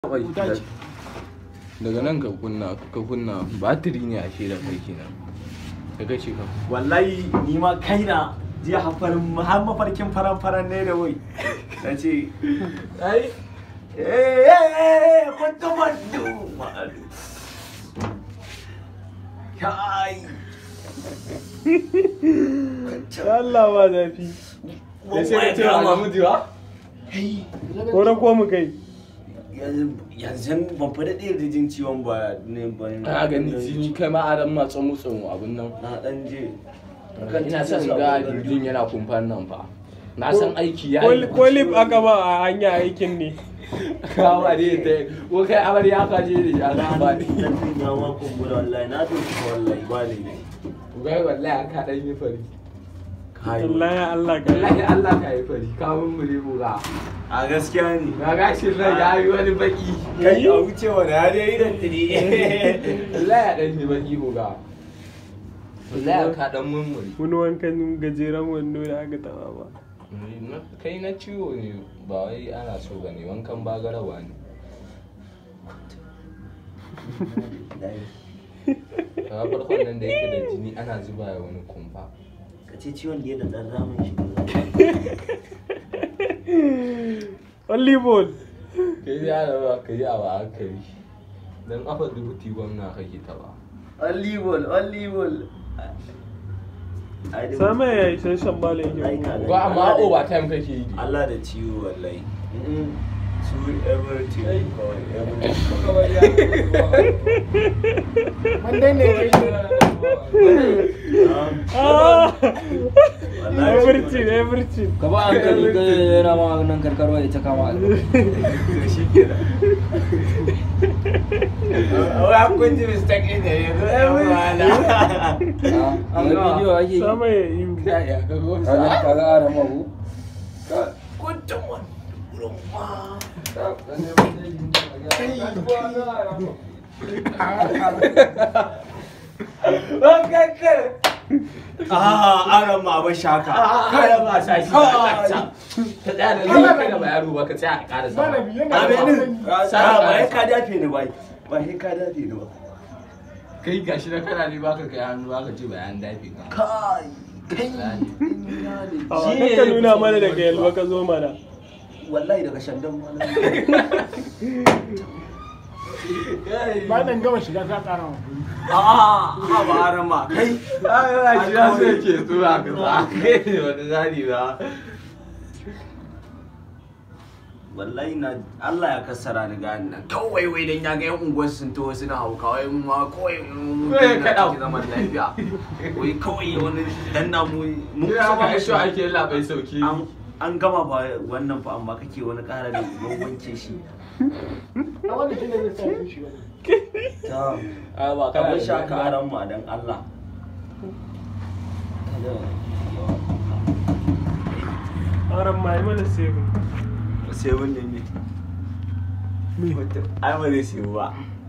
Wai, Wuta ce. daga nan ka kunna ka kunna batiri ne ashe da kai kenan ka ga shi ka wallahi ni ma kaina jiya hafarin har mafarkin faran faran ne da wai na ce ai eh eh kuntu mandu kai Allah ba zafi. ya sai ka ce wa Mahmudu wa Hey, Horon ko mu kai. yanzu ban fi daɗe da jin ciwon ba ne ba ka gani jini kai ma adam ma tsamu tsamu abin nan na ɗan je ina son ga jirgin yana kumfan nan fa na san aiki ya yi Ko lip aka ba a hanya aikin ne. kawo ne ta ko kai amarya ka je da ya ga ba ne Zafin ya ma kumbura wallahi na doki wallahi ba ne ga wallahi ka dan yi fari kai Allah ya Allah ka. wallahi Allah ka yi fari ka mun mure mu ga a gaskiya ne ga gashin nan ya yi wani baki kai a wuce wani ya dai idan tiri wallahi ya dan yi baki mu ga wallahi ka dan mun mure Wani wankan gajeren wando da aka taba ba. kai na ciwo ne ba wai ana so ba ne wankan bagarawa ne kaga farkon nan da yake da jini ana zuba ya wani kumfa ka ce ciwon da ya da ɗan ramin shi Only ball. kai ya da ba ka yi a ba hankali dan afa dubuti gwamna kake ta ba Olivol, Olivol. Sama ya yi shan shan bala yake. Aika. ba amma over time kake yi Allah da ciwo wallahi. Su everything kawai everything. Ah! Wallahi Everything, everything. ka ba hankali ka yana ma nan karkarwa ya ta kama To shi kenan. Wai an kun ji mistake ɗin da yanzu ɗan wala. a wani bidiyo ake yi Sama ya yi. ya ka go kaga kaga ara mabu Kuntun wani. Rumma. Ah, aran ma ba shaka. kada ba sa shi ka tsaya da lafiya kai da ba yaro ba ka tsaya a ƙara sama Aminin. Sa ba ya ka dafe ni ba. Ba sai ka dafe ni ba. kai gashi na kana ne baka kai hannu baka ce bayan dafi ka Kai. Kai. Awa, kakka nuna mana daga yalwa ka zo mana. Wallahi daga shandan ma na. Bayan gama shiga ta ƙara wa. A'a, ha ba aran ma. Kai. ai shi ya so yake tura ka sa kai ne wani zani ba Wallahi na Allah ya kassara ni ga nan. Kawai wai dan ya ga yan unguwar sun to suna hauka wai mu ma kawai mu Kawai ka ɗau. zaman lafiya. Wai kawai wani dan na mu mun ya ka kusa shi ake labai sauki an an gama ba wannan fa amma kake wani ƙara da mun wanke shi. Na wanda shi ne zai sa shi wani. Ta a ba ka kana bar da shaka aran ma dan Allah. Aran ma yi mana seven. Sai wannan ne. Ai ba zai siyo ba.